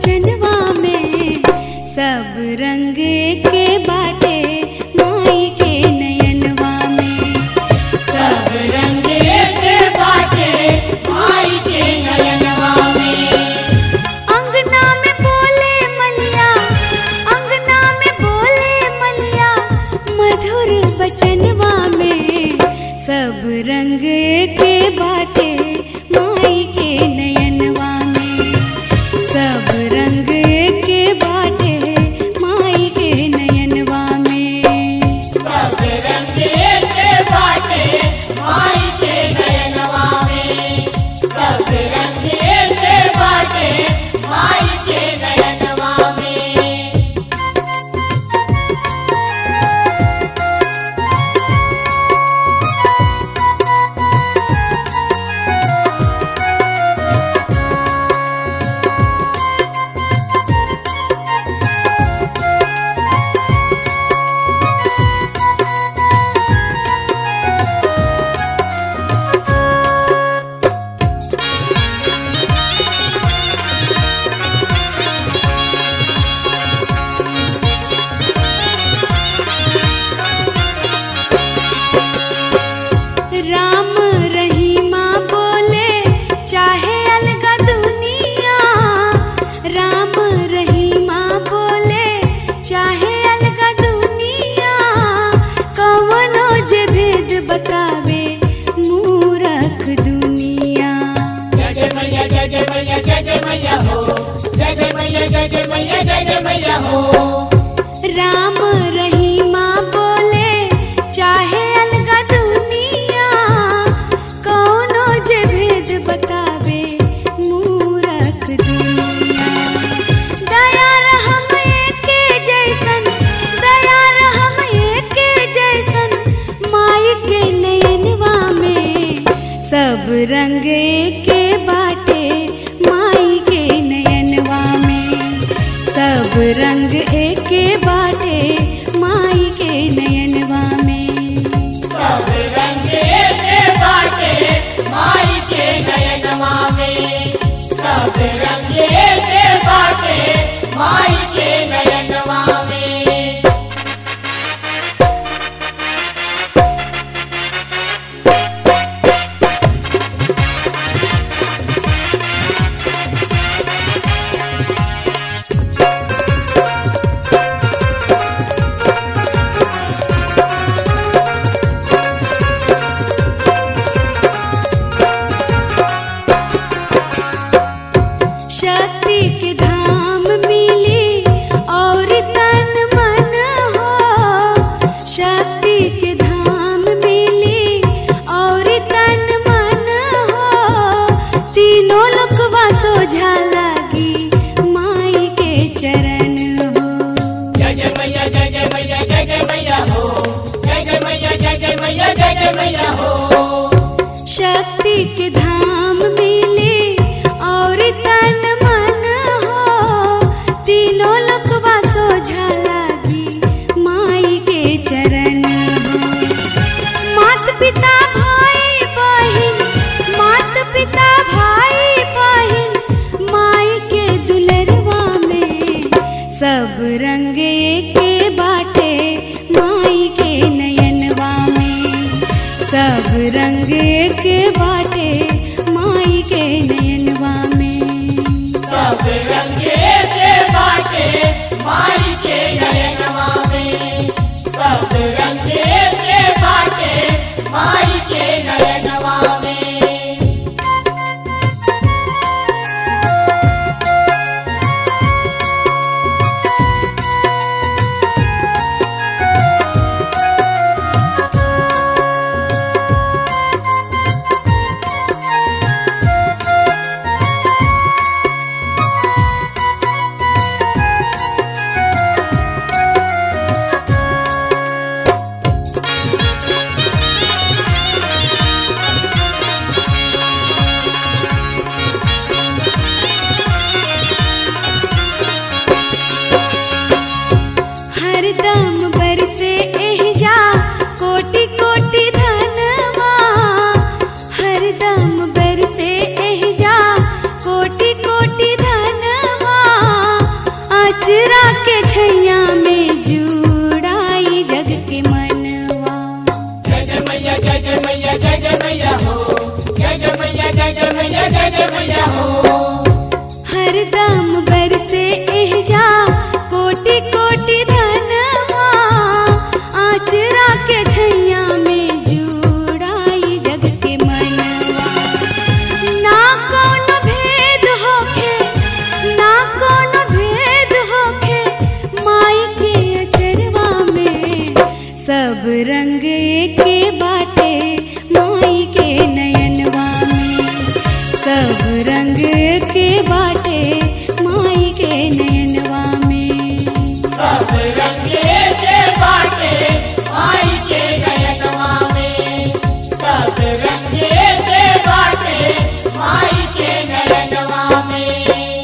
बचनवा में सब रंग के बाटे माई के नयनवा में सब रंग के बाटे माई के नयनवा में अंगना में बोले मलिया अंगना में बोले मलिया मधुर बचनवा में सब रंग के बाटे माई के नयनवा में सब रंग के बाटे माई के नयनवा में सब रंग के बाटे माई के नयनवा में सब रंग के बाटे माई के नयनवा में राम रहीमा बोले चाहे अलगा दुनिया राम रहीमा बोले चाहे अलगा दुनिया कवनो जे भेद बतावे मूरख दुनिया जय जय मैया जय जय मैया जय जय मैया हो जय जय मैया जय जय मैया जय जय मैया हो राम रहीमा बोले चाहे अलगा दुनिया कौनो जे भेद बतावे मूरख दुनिया दया रहम एके जैसन दया रहम एके जैसन माई के नयनवा में सब रंग के बाटे माई के नयनवा में सब रंग एके बाटे माई के नयनवा में सब रंग के बाटे माई के नयनवा में सब रंग के बाटे माई के नयनवा में शक्ति के धाम मिली और तन मन हो शक्ति के धाम मिली और तन मन हो तीनों लोकवा सोझा लगी माई के चरण हो जय जय मैया जय जय मैया जय जय मैया हो जय जय मैया जय जय मैया जय जय मैया हो शक्ति के धाम मिली और तन मन हो तीनों लोकवा सोझा लगी माई के चरण हो मात पिता भाई बहिन मात पिता भाई बहिन माई के दुलरवा में सब रंग के बाटे माई के नयनवा में सब रंग के बाटे माई के नयनवा में सब रंग के बाटे माई के नयनवा में सब रंग के बाटे माई के नयनवा में सब जय मैया हो हरदम बरसे एहजा कोटि कोटि धनवा आचरा के छैया में जुड़ाई जग के मनवा ना कौन भेद होखे ना कौन भेद होखे माई के अचरवा में सब रंग के बाटे माई के नयनवा में सब रंग के बाटे माई के नयनवा में सब रंगे के बाटे माई के नयनवा में सब रंगे के बाटे माई के नयनवा में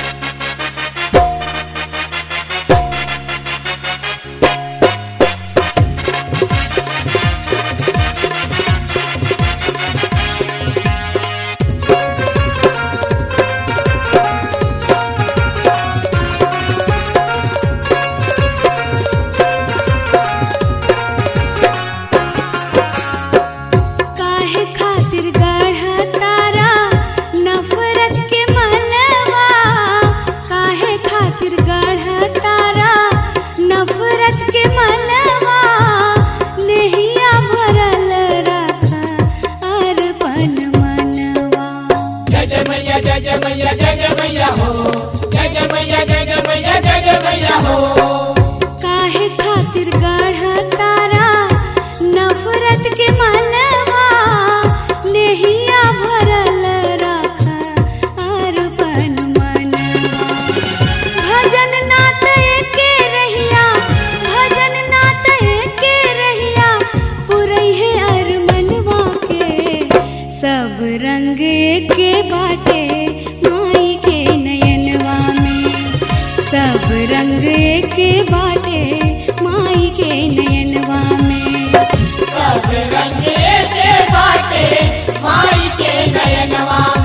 काहे खातिर गढ़ा तारा नफरत के मलवा काहे खातिर गढ़ा तारा नफरत के मलवा नेहिया भरल रखा अरपन मनवा जय जय मैया जय जय मैया जय जय मैया हो जय जय मैया जय जय मैया जय जय मैया हो काहे खातिर गढ़ा तारा नफरत के मलवा नेहिया भरल रखा अरपन मनवा भजन नात के रहिया भजन नात के रहिया पुरई है अरमनवा के सब रंग के बाटे माई के नयनवा में सब रंग के बाटे माई के नयनवा में सब रंगे के बाटे माई के नयनवा